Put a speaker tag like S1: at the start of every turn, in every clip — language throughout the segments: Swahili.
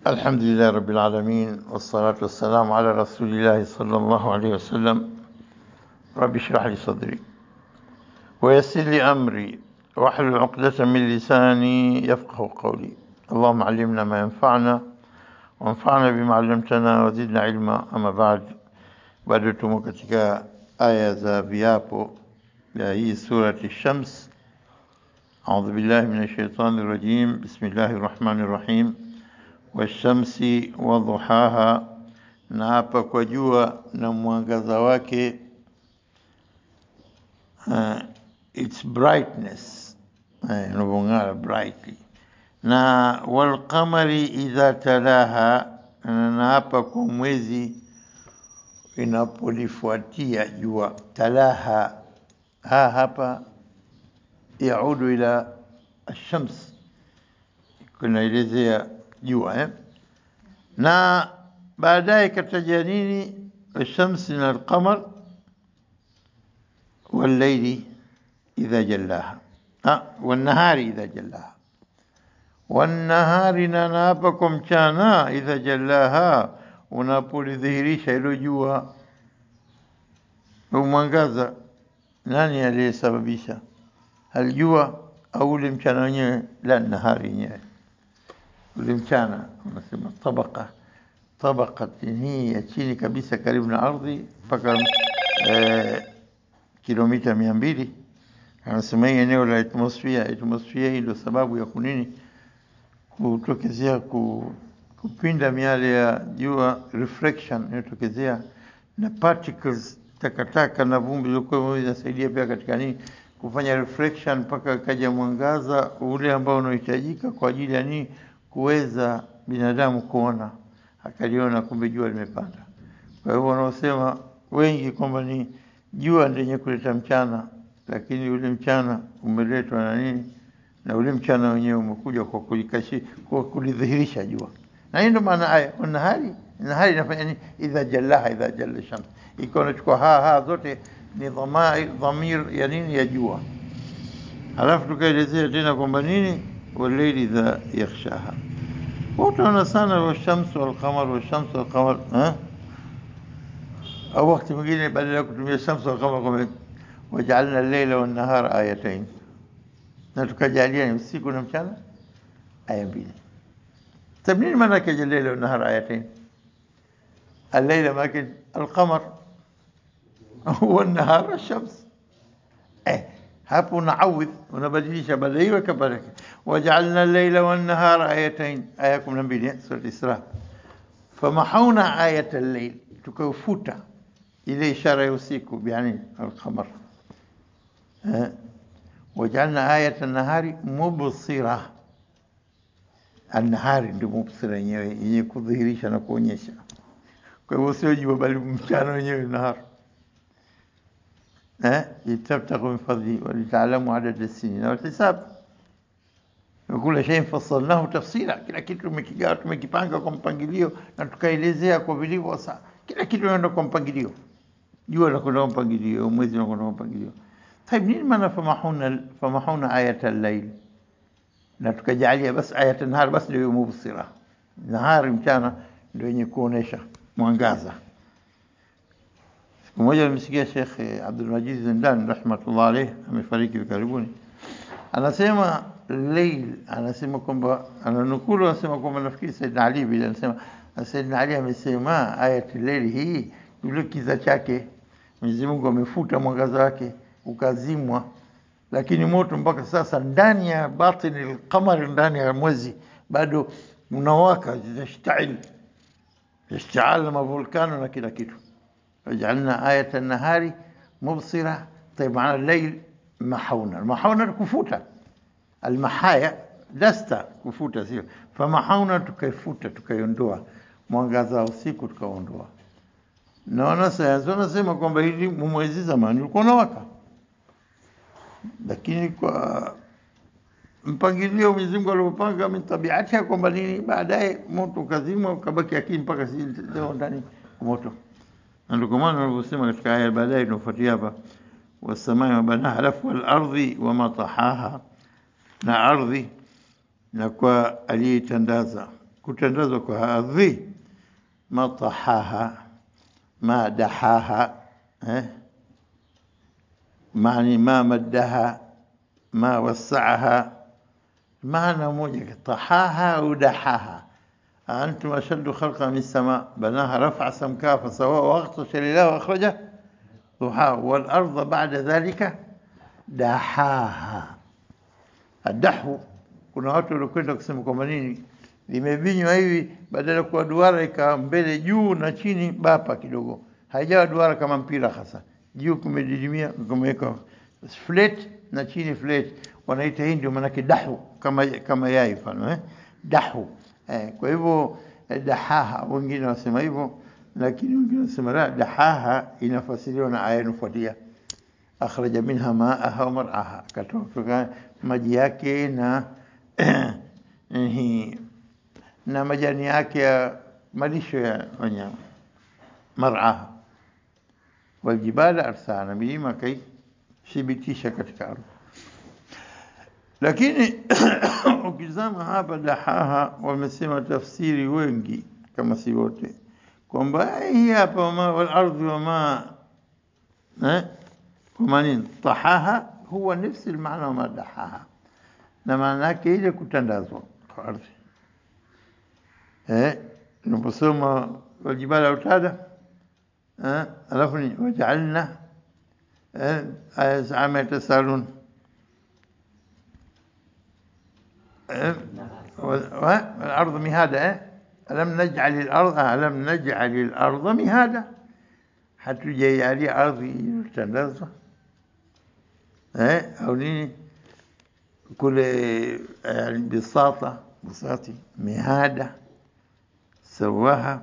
S1: الحمد لله رب العالمين والصلاة والسلام على رسول الله صلى الله عليه وسلم رب اشرح لي صدري ويسر لي أمري واحلل عقدة من لساني يفقه قولي اللهم علمنا ما ينفعنا وانفعنا بما علمتنا وزدنا علما أما بعد bado tumo katika aya za viapo ya hii surati Shams. Audhu billahi minash shaitani rajim. Bismillahir rahmanir rahim. Washamsi wa duhaha, na hapa kwa jua na mwangaza wake, uh, its brightness eh, inavyong'ara brightly, na walqamari idha talaha, na hapa kwa mwezi inapolifuatia jua talaha ha hapa yaudu ila ashams kunaelezea jua eh? na baadaye kataja nini الشمس من القمر والليل إذا جلاها آه والنهار إذا جلاها والنهار ننابكم كانا إذا جلاها unapolidhihirisha hilo jua umwangaza, nani aliyesababisha? Alijua au ule mchana wenyewe? La, nahari yenyewe, ule mchana unasema tabaka tabaka hii ya chini kabisa, karibu na ardhi mpaka eh, kilomita mia mbili. Anasema hii eneo la atmosphere. Atmosphere hii ndio sababu ya kunini kutokezea ku kupinda miale ya jua reflection inayotokezea na particles takataka na vumbi ilikuwa inasaidia pia katika nini kufanya reflection mpaka kaja mwangaza ule ambao unahitajika kwa ajili ya nini kuweza binadamu kuona akaliona kumbe jua limepanda kwa hivyo wanaosema wengi kwamba ni jua ndenye kuleta mchana lakini ule mchana umeletwa na nini na ule mchana wenyewe umekuja kwa kulikashi kwa kulidhihirisha jua na hii ndo maana aya nahari nahari inafanya nini idha jallaha idha jalla shams ikiwa unachukua ha ha zote ni dhamir dhamir ya nini ya jua halafu tukaelezea tena kwamba nini walaili idha yakhshaha utaona sana washamsu walqamar washamsu walqamar au wakati mwingine badala ya kutumia shamsu walqamar kwamba wajaalna lleila wannahara ayatain na tukajalia ni usiku na mchana aya mbili طيب منين معنى الليل والنهار آيتين الليل ماكن القمر والنهار الشمس eh hapo unaawidh unabadilisha badaiwa kabadilika wajaalna al-layla wan-nahara ayatain aya 12 sura Isra famahawna ayat al-layl tukaufuta ile ishara ya usiku yani al-qamar eh wajaalna ayat an-nahari mubsira Annahari ndio mubsira yenyewe yenye kudhihirisha na kuonyesha. Kwa hivyo sio jua bali mchana wenyewe nahari. Eh, litabtaghu min fadli wa litaalamu adad as-sinin wal hisab. Kila shay fassalnahu tafsila, kila kitu tumekigawa tumekipanga kwa mpangilio na tukaelezea kwa vilivyo. Sasa kila kitu kinaenda kwa mpangilio. Jua linakwenda kwa mpangilio, mwezi unakwenda kwa mpangilio. طيب nini maana famahuna famahuna ayat al-layl? na tukajalia basi ayat nahar basi ndio mubsira nahari mchana ndio yenye kuonesha mwangaza siku moja nimesikia Sheikh Abdul Majid Zindan rahmatullah alayh amefariki karibuni anasema layl anasema kwamba ananukulu anasema kwamba nafikiri Saidina Ali bila anasema Saidina Ali amesema ayat layl hii yule kiza chake Mwenyezi Mungu amefuta mwangaza wake ukazimwa lakini moto mpaka sasa ndani ya batini al-qamar, ndani ya mwezi bado unawaka, yashtail yashtaal mavulkano na kila kitu. Wajalna ayat an-nahari mubsira, tayib maana al-layl mahawna. Mahawna kufuta, al-mahaya dasta kufuta, sio famahawna, tukaifuta tukaiondoa mwangaza wa usiku tukaondoa. Na wanasayansi wanasema kwamba hili mwezi zamani ulikuwa unawaka lakini kwa mpangilio Mwenyezi Mungu aliopanga min tabiati kwamba nini, baadaye moto ukazimwa ukabaki akini mpaka si leo ndani moto. Na ndio kwa maana wanavyosema katika aya baadaye inafuatia hapa, wasamai wabanaha, halafu wal ardhi wama tahaha, na ardhi na kwa aliyeitandaza kutandazwa kwa ardhi ma tahaha ma dahaha eh? maani ma maddaha ma wassaaha maana moja tahaha au dahaha أنتم أشد خلقا من السماء بناها رفع سمكها فسواها وأغطش لله وأخرجه ضحاها والأرض بعد ذلك دحاها الدحو kuna watu walikwenda kusema kwamba nini limebinywa hivi badala ya kuwa duara ikawa mbele juu na chini bapa kidogo haijawa duara kama mpira hasa juu kumedidimia kumeweka flat na chini flat wanaita hii ndio maanake dahu kama kama yai mfano eh dahu eh, kwa hivyo eh, dahaha wengine wasema hivyo lakini wengine wasema la dahaha inafasiriwa na aya inafuatia akhraja minha maaha wa mar'aha akatoa kutoka maji yake na hii na majani yake ya malisho ya wanyama mar'aha waljibala arsana milima kaithibitisha katika ardhi lakini ukizama hapa dahaha wamesema tafsiri wengi kama si wote kwamba hii hapa wama walardhi wama eh kwa nini tahaha huwa nafsi maana wama dahaha na maana yake ile kutandazwa kwa ardhi eh tunaposoma waljibala utada eh alafu ni wajaalna eh aya zama tasalun والأرض مهادا ألم نجعل الأرض ألم نجعل الأرض مهادا حتى جاي علي أرضي تنزه أو نيني كل يعني بساطة بساطي مهادة سواها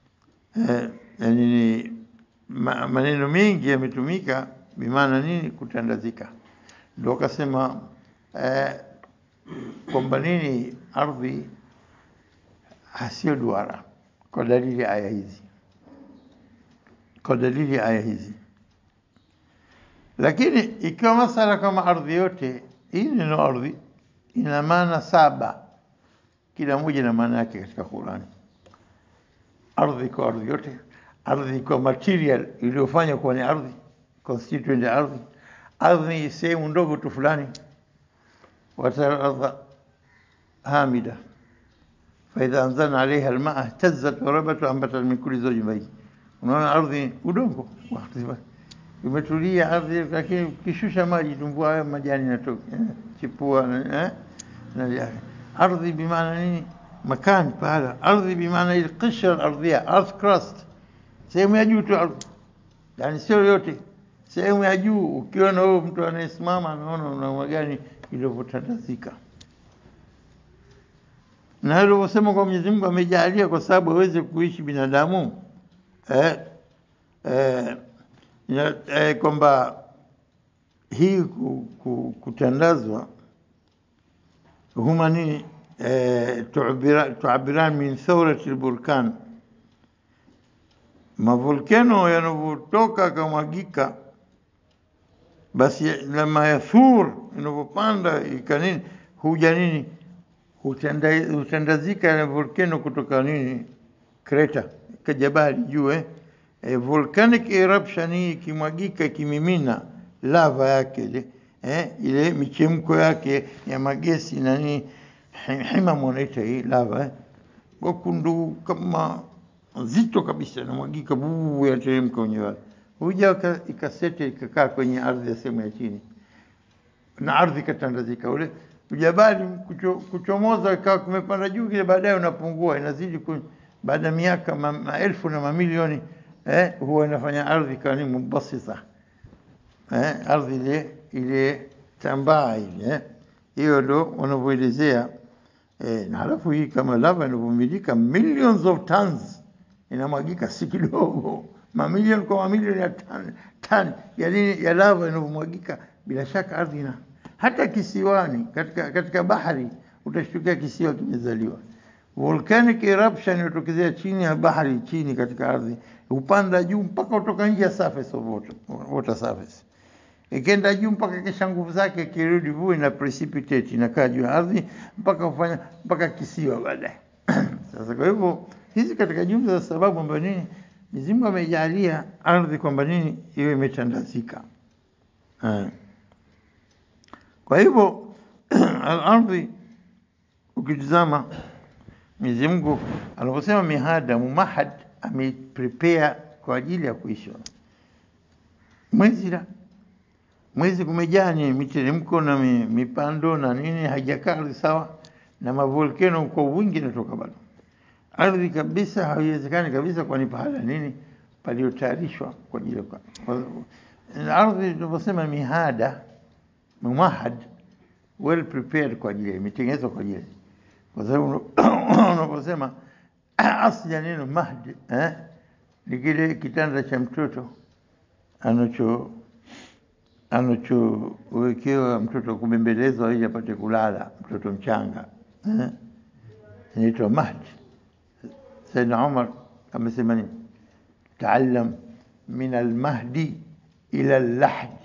S1: yani maneno mengi yametumika bimaana nini kutandazika ndio akasema eh, kwamba nini ardhi hasio duara kwa dalili aya hizi kwa dalili aya hizi lakini ikiwa masala kama ardhi yote hii neno ardhi ina maana saba kila moja na maana yake katika Qurani ardhi kwa ardhi yote ardhi kwa material iliyofanywa kuwa ni ardhi constituent ya ardhi ardhi ni sehemu ndogo tu fulani وترى الأرض هامدة فإذا أنزلنا عليها الماء اهتزت وربت وأنبتت من كل زوج بهيج unaona ardhi udongo imetulia ardhi lakini kishusha maji tumbua hayo majani natoka chipua eh na ardhi bimaana nini makan pahala ardhi bimaana ile qishra ardhia earth crust sehemu ya juu tu ardhi yani sio yote sehemu ya juu ukiona wewe mtu anayesimama anaona una gani ilivyotandazika na alivyosema kwa Mwenyezi Mungu amejalia kwa sababu aweze kuishi binadamu eh, eh, eh, kwamba hii ku, ku, kutandazwa huma ni eh, tuabiran min thawrati lburkan mavolkeno yanavyotoka akamwagika basi lama yathur inavyopanda ikanini huja nini hutandazika na volcano kutoka nini kreta kajabali juu eh e, volcanic eruption hii ikimwagika ikimimina lava yake ile eh ile michemko yake ya magesi na nini hima mwanaita hii lava eh wakundu kama nzito kabisa inamwagika buu yateremka wenyewe huja ikasete ikakaa kwenye ardhi ya sehemu ya chini na ardhi ikatandazika ule ujabali kucho, kuchomoza ikawa kumepanda juu kile baadaye unapungua inazidi baada ya miaka ma, maelfu na mamilioni eh, huwa inafanya ardhi ikawa ni mubasita eh, ardhi ile ile tambaa ile hiyo eh. ndo wanavyoelezea eh, na halafu hii kama lava inavyomilika millions of tons inamwagika si kidogo mamilioni kwa mamilioni ya tan, tan ya nini ya lava inavyomwagika bila shaka ardhi ina hata kisiwani katika, katika bahari utashtukia kisiwa kimezaliwa volcanic eruption inatokezea chini ya bahari chini katika ardhi upanda juu mpaka utoka nje ya surface of water, water surface ikienda juu mpaka kisha nguvu zake kirudi vuu ina precipitate inakaa juu ya ardhi mpaka kufanya mpaka kisiwa baadaye Sasa kwa hivyo hizi katika jumla za sababu ambayo nini Mwenyezi Mungu ameijalia ardhi kwamba nini iwe imetandazika. Eh. Kwa hivyo al-ardhi ukitizama Mwenyezi Mungu anaposema mihada mumahad ameprepare kwa ajili ya kuishi. Mwezi la mwezi kumejaa ni miteremko na mi- mipando na nini, haijakaa ardhi sawa, na mavolkeno kwa wingi natoka bado ardhi kabisa, haiwezekani kabisa, kwani pahala nini paliotayarishwa kwa ajili ya kwa- kwa- ardhi tunaposema mihada mumahad well prepared kwa ajili imetengenezwa kwa ajili kwa sababu unaposema asli ya neno mahdi eh, ni kile kitanda cha mtoto anacho anachowekewa mtoto kubembelezwa ili apate kulala, mtoto mchanga eh, inaitwa mahdi. Saidna Umar amesema nini? Taallam min almahdi ila allahdi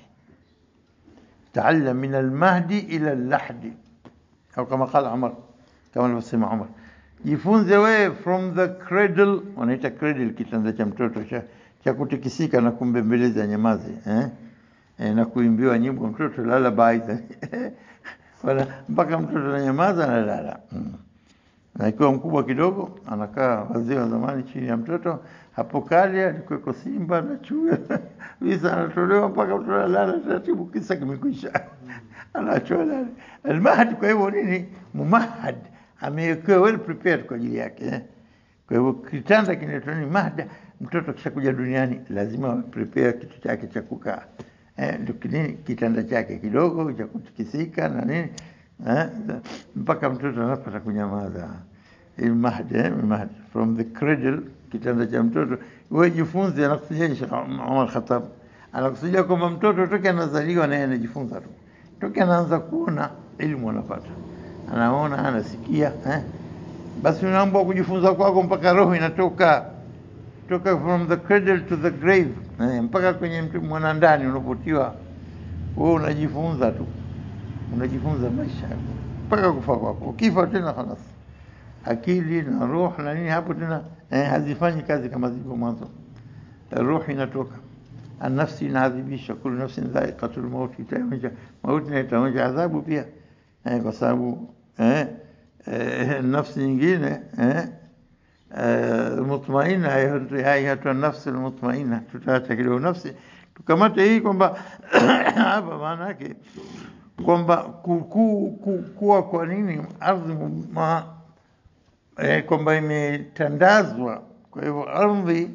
S1: تعلم من المهدي إلى اللحد أو كما قال عمر كما alivyosema Umar jifunze wewe from the cradle wanaita cradle kitanda cha mtoto cha, cha kutikisika na kumbembeleza nyamazi eh? Eh, na kuimbiwa nyimbo mtoto lala baidha wala mpaka mtoto ananyamaza analala mm. na ikiwa mkubwa kidogo anakaa wazee wa zamani chini ya mtoto hapo kale alikuweko simba na chui visa anatolewa mpaka mtoto analala taratibu, kisa kimekwisha, anaachwa lale almahad. Kwa hivyo nini, mumahad amewekewa well prepared kwa ajili yake eh. Kwa hivyo kitanda kinaitwa ni mahda. Mtoto kishakuja duniani lazima prepare kitu chake cha kukaa eh, ndio kinini kitanda chake kidogo cha kutikisika na nini eh, mpaka mtoto anapata kunyamaza. Mahdi eh, mahdi from the cradle, kitanda cha mtoto. Wewe jifunze, anakusudia Sheikh Umar Khattab, anakusudia kwamba mtoto toke anazaliwa naye anajifunza tu, toke anaanza kuona elimu anapata, anaona, anasikia eh? Basi unaambwa kujifunza kwako mpaka roho inatoka toka from the cradle to the grave eh, mpaka kwenye mtu mwanandani unapotiwa, wewe unajifunza tu, unajifunza maisha yako mpaka kufa kwako. Ukifa tena khalas akili na roho na nini hapo tena eh, hazifanyi kazi kama zilivyo mwanzo. Roho inatoka, nafsi inaadhibisha, kullu nafsin dha'iqatul maut, itaonja mauti na itaonja adhabu pia eh, kwa sababu eh, eh, nafsi nyingine eh, eh, mutmaina haihatu nafsi almutmaina, tutaacha kidogo nafsi tukamate hii kwamba hapa maana yake kwamba ku, ku, ku, kuwa kwa nini ardhi ma, eh, kwamba imetandazwa. Kwa hivyo ardhi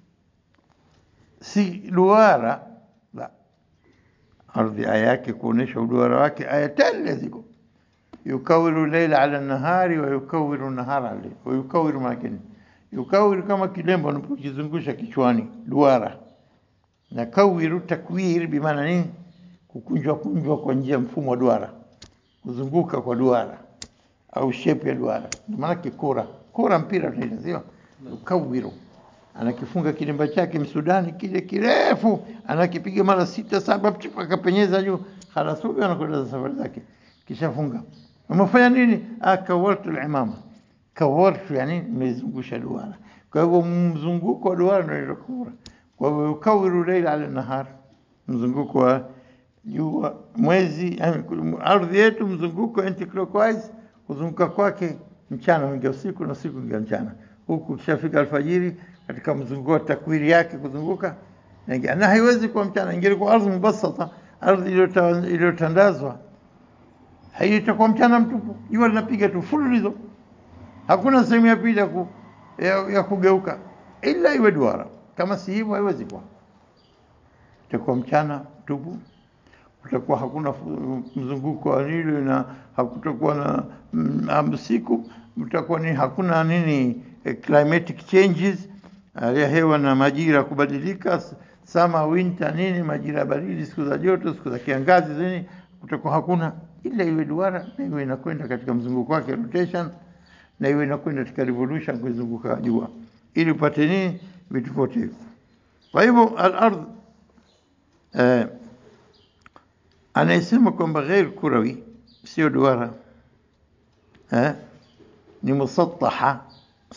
S1: si duara la ardhi, aya yake kuonesha uduara wake, aya tele ziko yukawiru leila ala nahari wa yukawiru nahara ala wa yukawiru makini yukawiru kama kilembo unapokizungusha kichwani duara, na kawiru takwir bimaana nini? Kukunjwa kunjwa kwa njia mfumo wa duara, kuzunguka kwa duara au shape ya duara, ndio maana kura kura mpira tunaita sio ukawiru. Anakifunga kilemba chake msudani kile kirefu, anakipiga mara sita saba, pchup, akapenyeza juu, halas huyo anakwenda za safari zake, kishafunga. Umefanya nini? Akawartu al-imama, kawartu yani nimezungusha duara. Kwa hivyo mzunguko wa duara ndio inaitwa kura. Kwa hivyo ukawiru leila ala nahar, mzunguko wa jua mwezi, yani ardhi yetu mzunguko anti-clockwise kuzunguka kwake mchana wingia usiku na usiku wingia mchana, huku kishafika alfajiri katika mzunguko wa takwiri yake kuzunguka na, na haiwezi kuwa mchana. Ingelikuwa ardhi mubasata, ardhi iliyotandazwa, haitakuwa mchana mtupu, jua linapiga tu fululizo, hakuna sehemu ya pili ya, ku, ya, ya kugeuka, ila iwe duara. Kama si hivyo, haiwezi kuwa, itakuwa mchana mtupu kutakuwa hakuna mzunguko wa nini na hakutakuwa na mm, usiku, mtakuwa ni hakuna nini eh, climatic changes, hali ya hewa na majira kubadilika, summer winter nini, majira ya baridi, siku za joto, siku za kiangazi nini, kutakuwa hakuna, ila iwe duara na iwe inakwenda katika mzunguko wake rotation, na iwe inakwenda katika revolution kuizunguka jua, ili upate nini vitu vyote hivyo. Kwa hivyo al-ardh eh, anayesema kwamba ghair kurawi sio duara eh, ni musattaha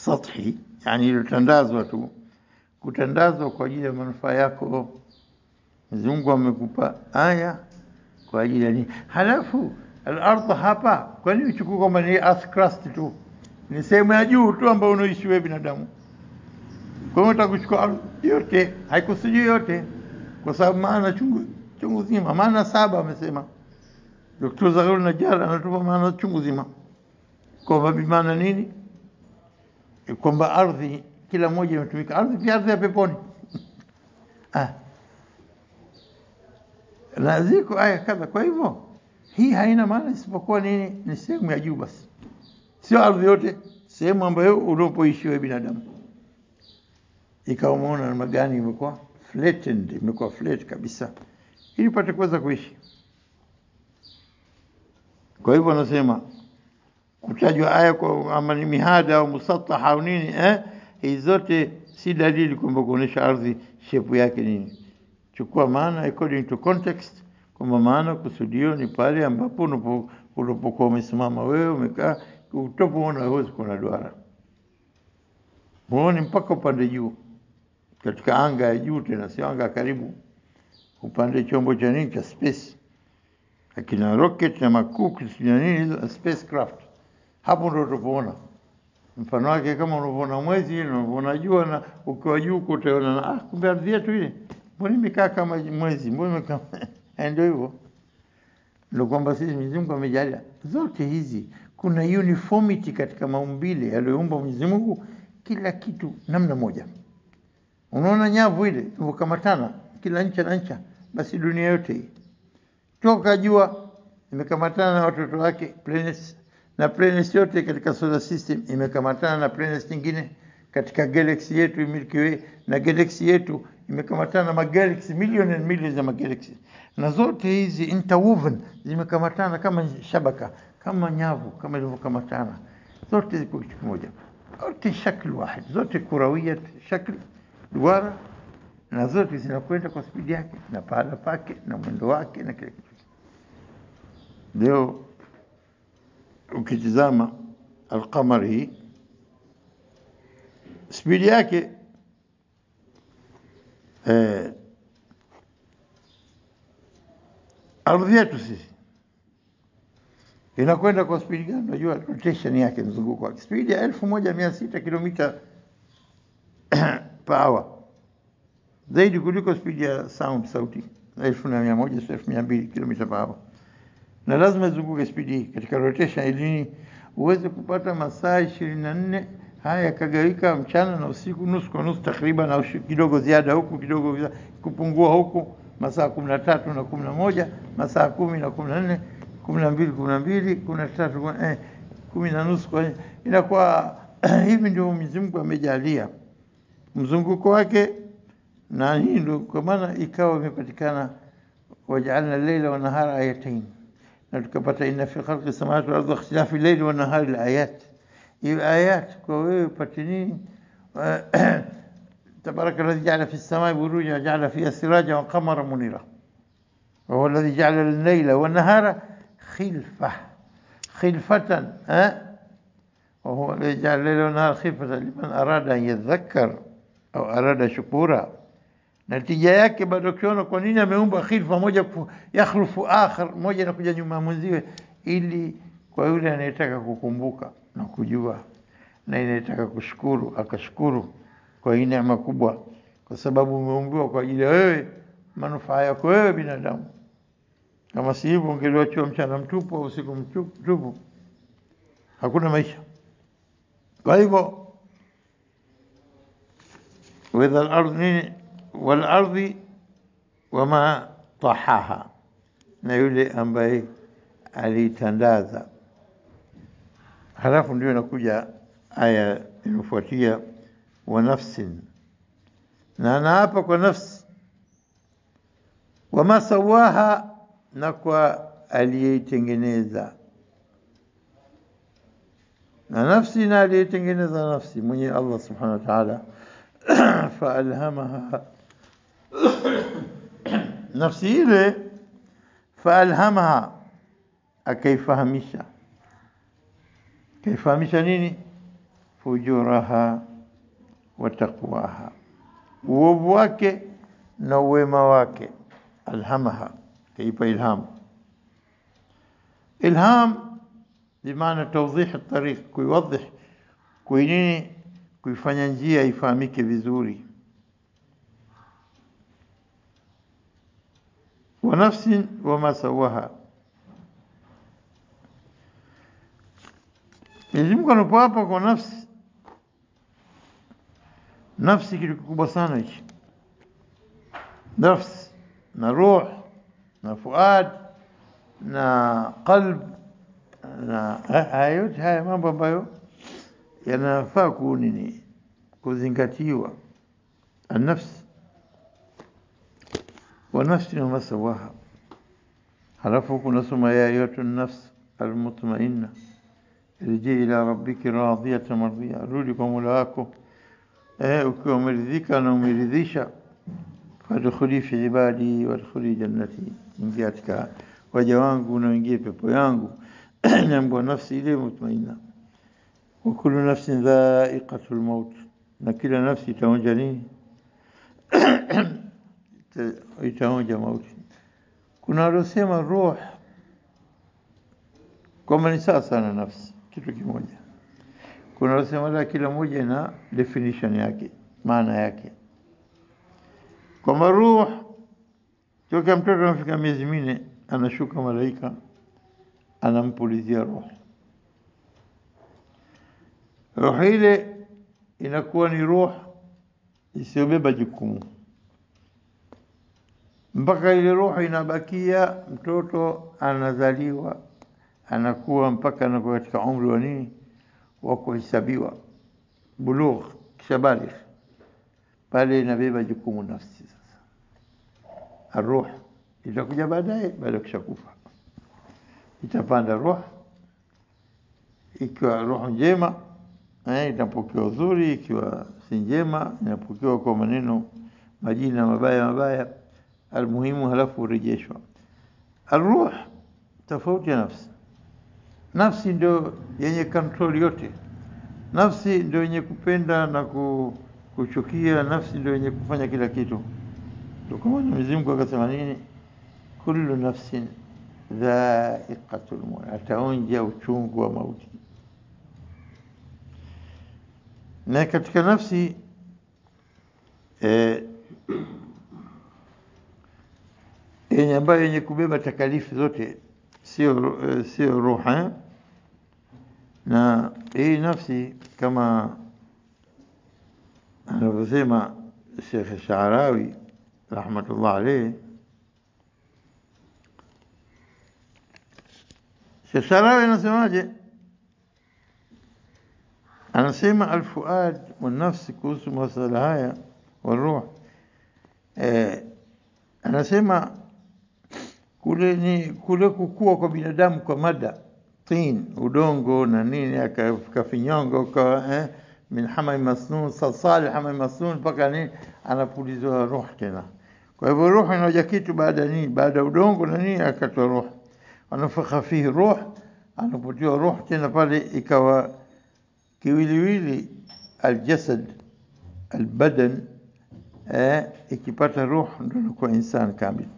S1: sathi, yani iliyotandazwa tu, kutandazwa kwa ajili ya manufaa yako. Mwenyezi Mungu amekupa aya kwa ajili ya nini? Halafu al-ardh hapa, kwa nini uchukue kwamba ni earth crust tu, ni sehemu ya juu tu ambayo unaishi wewe binadamu? Kwa hiyo utakuchukua ardhi yote, haikusujui yote, kwa sababu maana chungu chungu zima, maana saba amesema Dr. Zagharu Najjar anatupa maana chungu zima, kwamba bimaana nini? Kwamba ardhi kila moja imetumika. Ardhi pia ardhi ya peponi ah. na ziko aya kadha. Kwa hivyo hii haina maana isipokuwa nini? Ni sehemu ya juu basi, sio ardhi yote, sehemu ambayo unapoishi wewe binadamu. Ikawa umeona namna gani imekuwa flattened, imekuwa flat kabisa, ili pate kuweza kuishi. Kwa hivyo anasema kutajwa aya kwa ama ni mihada au musataha au nini eh, hizi zote si dalili kwamba kuonyesha ardhi shepu yake nini. Chukua maana according to context, kwamba maana kusudio ni pale ambapo unapo- unapokuwa umesimama wewe umekaa, utopoona huwezi kuona duara, huoni mpaka upande juu, katika anga ya juu, tena sio anga ya karibu, upande chombo cha nini cha space akina rocket na makuku sijui na nini hizo spacecraft, hapo ndo utapoona mfano wake, kama unavyoona mwezi na unavyoona jua, na ukiwa juu huko utaona na, ah, kumbe ardhi yetu ile, mbona imekaa kama mwezi, mbona imekaa ndio hivyo. Ndio kwamba sisi Mwenyezi Mungu amejalia zote hizi, kuna uniformity katika maumbile aliyoumba Mwenyezi Mungu, kila kitu namna moja. Unaona nyavu ile ilivyokamatana kila ncha na ncha, basi dunia yote hii toka jua imekamatana na watoto wake planets, na planets yote katika solar system imekamatana na planets nyingine katika galaxy yetu Milky Way, na galaxy yetu imekamatana na magalaxy million and millions ya magalaxy, na zote hizi interwoven zimekamatana kama shabaka, kama nyavu, kama ilivyokamatana zote ziko kitu kimoja, zote shakli wahid, zote kurawia shakli duara na zote zinakwenda kwa spidi yake na pahala pake na mwendo wake na kila kitu. Leo ukitizama Alqamar hii spidi yake eh, ardhi yetu sisi inakwenda kwa spidi gani? Unajua rotation yake, mzunguko wake, spidi ya elfu moja mia sita kilomita per hour zaidi kuliko spidi ya sound sauti elfu na mia moja sio elfu mia mbili kilomita per hour, na lazima izunguke spidi hii katika rotation, ili nini? uweze kupata masaa ishirini na nne haya yakagawika mchana na usiku, nusu kwa nusu takriban, au shi- kidogo ziada huku kidogo zia- kupungua huku, masaa kumi na tatu na kumi na moja masaa kumi na kumi na nne kumi na mbili kumi na mbili kumi na tatu kumi- eh, kumi na nusu kwa inakuwa hivi ndio Mwenyezi Mungu amejalia mzunguko wake na hii ndio kwa maana ikawa imepatikana wajaalna leila wa nahara ayatain, na tukapata inna fi khalqi samawati wal ardi wa ikhtilafi leili wa nahari la ayat. Hiyo ayat kwa wewe upate nini? tabaraka alladhi jaala fi samai buruja wa jaala fiha siraja wa qamara munira wa huwa alladhi jaala al-layla wa nahara khilfa khilfatan eh وهو الذي جعل الليل والنهار خلفة لمن أراد أن يذكر أو أراد شكورا natija yake bado ukiona kwa nini ameumba khilfa moja ku- yakhlufu akhar moja inakuja nyuma ya mwenziwe ili kwa yule anayetaka kukumbuka na kujua na inayetaka kushukuru akashukuru kwa hii neema kubwa kwa sababu umeumbiwa kwa ajili ya wewe manufaa yako wewe binadamu kama si hivyo ungeliwachiwa mchana mtupu au usiku mtupu mtupu, hakuna maisha kwa hivyo وإذا الأرض nini والأرض وما طحاها na yule ambaye alitandaza. Halafu ndio inakuja aya inayofuatia wa nafsin, na anaapa kwa nafsi, wama sawaha, na kwa aliyeitengeneza na nafsi na aliyetengeneza nafsi mwenye Allah subhanahu wa ta'ala faalhamaha nafsi ile faalhamaha akaifahamisha kaifahamisha nini fujuraha wa taqwaha, uovu wake na uwema wake. Alhamaha, kaipa ilham. Ilham bimaana tawdih tariq, kuiwadih, kuinini, kuifanya njia ifahamike vizuri. wa nafsin wama sawaha Mwenyezi Mungu anapoapa kwa nafsi, nafsi kitu kikubwa sana hichi, nafsi na ruh na fuad na qalb na haya yote haya mambo ambayo yanafaa kunini kuzingatiwa. Annafsi wa nafsi wama sawaha, halafu kunasoma ya ayatu nafs almutmainna irji ila rabbiki radiyatan mardiya, rudi kwa Mola wako eh, ukiwa umeridhika na umeridhisha. Fadkhuli fi ibadi wadkhuli jannati, ingia katika waja wangu na uingie pepo yangu. Nyambwa nafsi ile mutmainna. Wa kullu nafsin dha'iqatul maut, na kila nafsi itaonja nini? Itaonja mauti. Kuna waliosema ruh kwamba ni sawa sana nafsi kitu kimoja. Kuna wasema la, kila moja na definition yake, maana yake, kwamba ruh toka mtoto anafika miezi minne anashuka malaika anampulizia ruh. Ruh ile inakuwa ni ruh isiyobeba jukumu mpaka ile ruh inabakia, mtoto anazaliwa anakuwa mpaka anakuwa katika umri wa nini wa kuhesabiwa bulugh, kisha baligh, pale inabeba jukumu nafsi. Sasa aruh itakuja baadaye, baada ya kushakufa itapanda ruh, ikiwa roho njema eh, itapokewa uzuri, ikiwa si njema inapokewa kwa maneno majina mabaya mabaya, almuhimu, halafu urejeshwa. Aruh tofauti ya nafsi Nafsi ndio yenye control yote. Nafsi ndio yenye kupenda na kuchukia. Nafsi ndio yenye kufanya kila kitu. Ndio kama Mwenyezi Mungu akasema nini, kullu nafsin dha'iqatul maut, ataonja uchungu wa mauti. Na katika nafsi eh, yenye ambayo yenye kubeba takalifu zote sio sio ruha na hii nafsi kama anavyosema Sheikh Sharawi rahmatullah alayhi. Sheikh Sharawi anasemaje? Anasema alfuad wa nafsi kuhusu masala haya wa ruh eh, anasema kule ni kule kukua kwa binadamu kwa mada tin udongo na nini akafinyongo ka eh, min hamai masnun salsali hamai masnun mpaka nini anapulizwa ruh tena. Kwa hivyo ruh inaoja kitu baada nini, baada udongo na nini akatoa ruh, anafakha fihi ruh, anapotiwa ruh tena pale ikawa kiwiliwili aljasad albadan eh, ikipata ruh ndio inakuwa insan kamili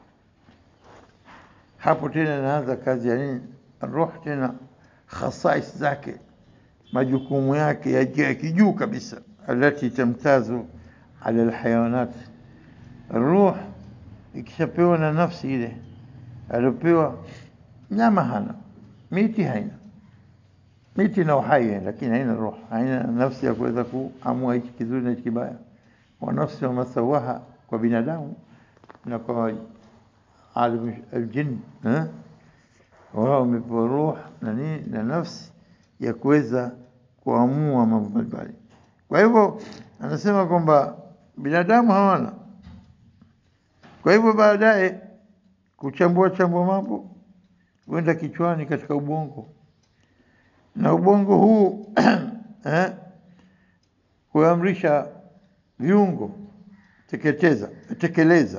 S1: hapo tena inaanza kazi ya nini? Ruh tena khasais zake, majukumu yake ya kijuu kabisa, alati tamtazu ala alhayawanat. Ruh ikishapewa na nafsi ile aliopewa, nyama hana, miti haina, miti na uhai, lakini haina ruh, haina nafsi ya kuweza kuamua hichi kizuri na hichi kibaya. Wa nafsi wa masawaha, kwa binadamu na kwa alim aljin wao wamepewa ruh na nini na nafsi ya kuweza kuamua mambo mbalimbali. Kwa hivyo anasema kwamba binadamu hawana. Kwa hivyo baadaye kuchambua chambua mambo kwenda kichwani katika ubongo, na ubongo huu eh, kuamrisha viungo teketeza, tekeleza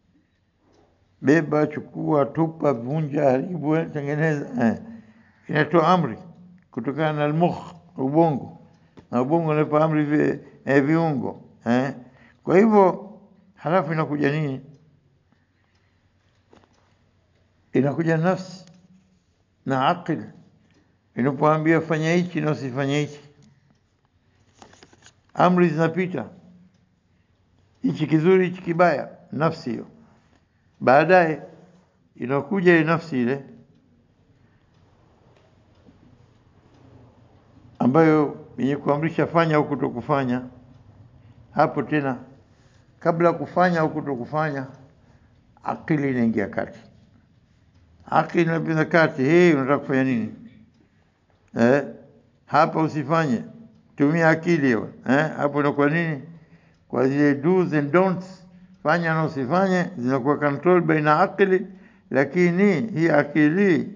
S1: beba, chukua, tupa, vunja, haribu, tengeneza eh. Inatoa amri kutokana na almukh, ubongo na ubongo unapa amri vi, eh, viungo eh. Kwa hivyo halafu inakuja nini? Inakuja nafsi na akili inapoambia fanya hichi na usifanye hichi, amri zinapita, hichi kizuri, hichi kibaya, nafsi hiyo. Baadaye inakuja ile nafsi ile ambayo yenye kuamrisha fanya au kutokufanya. Hapo tena, kabla ya kufanya au kutokufanya, akili inaingia kati. Akili inapita kati, hii unataka kufanya nini? Eh, hapa usifanye, tumia akili hiyo. Eh, hapo inakuwa nini? Kwa zile do's and don'ts, fanya na usifanye, zinakuwa control baina akili, lakini hii akili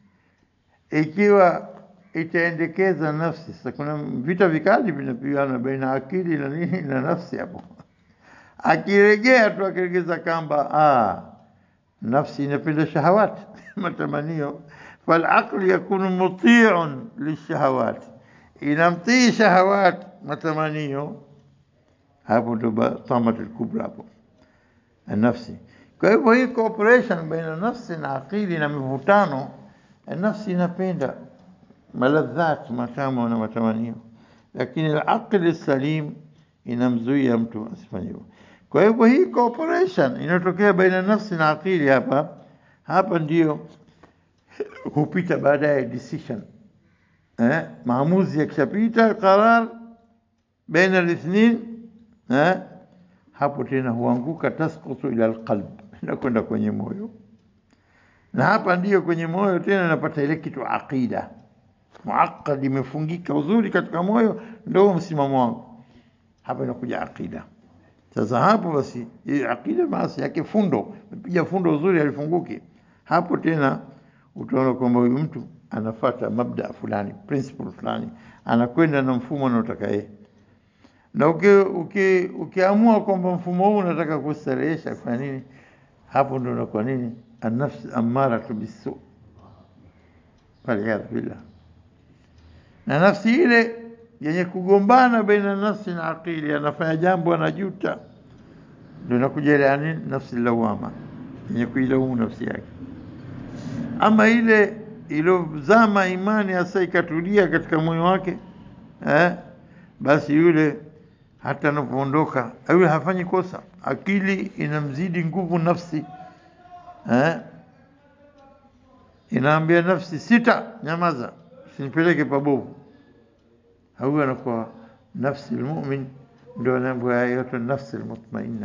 S1: ikiwa itaendekeza nafsi. Sasa kuna vita vikali vinapigana baina akili na nini na nafsi hapo. Akiregea tu akiregeza kamba, ah, nafsi inapenda shahawat matamanio, falaqli yakunu mutiun lishahawat, inamtii shahawat matamanio. Hapo ndo tamatul kubra hapo nafsi. Kwa hivyo hii cooperation baina nafsi na akili na mivutano, nafsi inapenda maladhat matamu na matamanio, lakini al-aqli salim inamzuia mtu asifanye hivyo. Kwa hivyo hii cooperation inayotokea baina nafsi na akili hapa hapa ndio hupita baadaye decision eh, maamuzi yakishapita qarar baina al-ithnin eh, hapo tena huanguka tasqutu ila alqalb, inakwenda kwenye moyo, na hapa ndiyo kwenye moyo tena napata ile kitu aqida muaqqad, imefungika uzuri katika moyo, ndio msimamo wangu. Hapa inakuja aqida. Sasa hapo basi, hii aqida maasi yake fundo, piga fundo uzuri, alifunguki hapo tena, utaona kwamba huyu mtu anafata mabda fulani, principle fulani, anakwenda na mfumo anaotaka yeye na ukiamua uki, uki kwamba mfumo huu unataka kustarehesha kwa nini, hapo ndo unakuwa nini, annafsi ammaratu bisu, waliyadhu billah. Na nafsi ile yenye kugombana baina nafsi na akili, anafanya jambo anajuta, ndo inakuja ile yani nafsi lawama, yenye kuilaumu nafsi yake. Ama ile ilozama imani hasa ikatulia katika moyo wake eh, basi yule hata anapoondoka yule hafanyi kosa, akili inamzidi nguvu nafsi eh? Inaambia nafsi sita, nyamaza, usinipeleke pabovu. Huyu anakuwa nafsi almu'min, ndio anaambiwa ya ayatu nafsi almutmainna,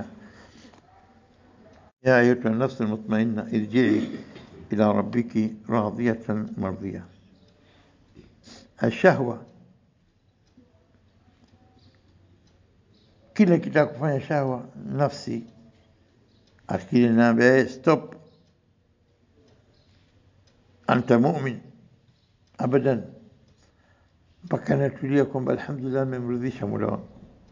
S1: ya ayatu nafsi almutmainna irji'i ila rabbiki radiyatan mardiya. Ashahwa kila kitaka kufanya shahwa nafsi, akili naambia stop, anta mu'min abadan, mpaka natulia kwamba alhamdulillah, amemridhisha mola wangu.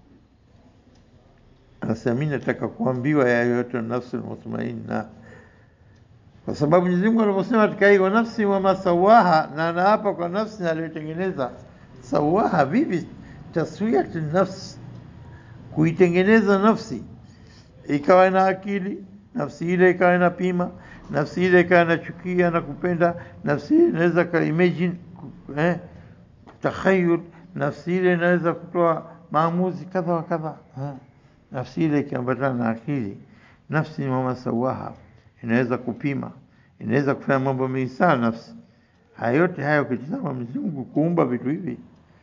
S1: Anasema mimi nataka kuambiwa ya yote nafsi almutmainna, kwa sababu Mwenyezi Mungu aliposema katika hiyo nafsi wama sawaha, na anaapa kwa nafsi aliyotengeneza. Sawaha vipi? taswiyat nafsi kuitengeneza nafsi ikawa na akili, nafsi ile ikawa na pima, nafsi ile ikawa inachukia na kupenda, nafsi ile inaweza ka imagine eh, takhayul, nafsi ile inaweza kutoa maamuzi kadha wa kadha eh. Nafsi ile ikiambatana na akili, nafsi ni mama sawaha, inaweza kupima, inaweza kufanya mambo mengi sana nafsi. Haya yote haya ukitizama Mwenyezi Mungu kuumba vitu hivi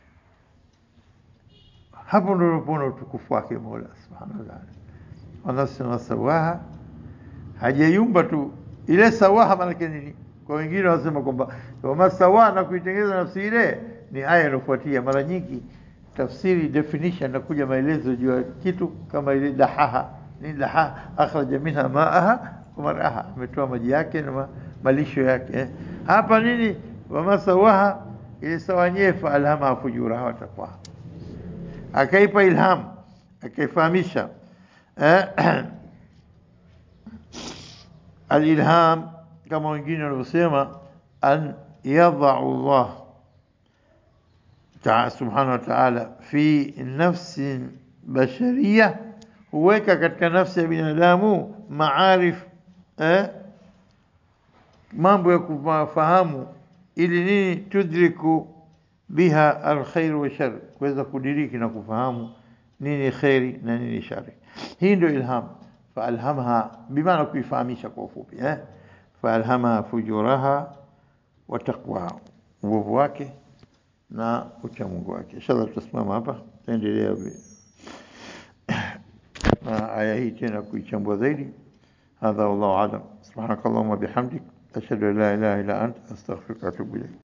S1: hapo ndo unapoona utukufu wake Mola subhanahu wa ta'ala. Wanafsi wasawaha, hajayumba tu ile sawaha. Maanake nini? Kwa wengine wanasema kwamba wama sawaha na kuitengeneza nafsi ile ni aya inayofuatia. Mara nyingi tafsiri definition nakuja maelezo juu ya kitu kama ile dahaha. Ni dahaha, akhraja minha maaha wa maraha, ametoa maji yake na malisho yake. Hapa nini? Wama sawaha, ile sawa yenyewe fa alhamaha fujuraha wa taqwaha akaipa ilham akaifahamisha eh, alilham kama wengine wanavyosema an yadhau Allah ta subhanahu wa ta'ala fi nafsi basharia huweka katika nafsi ya binadamu maarif eh, mambo ya kufahamu ili nini tudriku biha alkhair wa shar kuweza kudiriki na kufahamu nini khairi na nini shari hii ndio ilham faalhamha bimaana kuifahamisha kwa ufupi eh faalhamaha fujuraha wa taqwa uovu wake na uchamungu wake inshallah tutasimama hapa taendelea na aya hii tena kuichambua zaidi hadha wallahu alam subhanakallahumma bihamdik ashhadu an la ilaha illa ant astaghfiruka wa atubu ilayk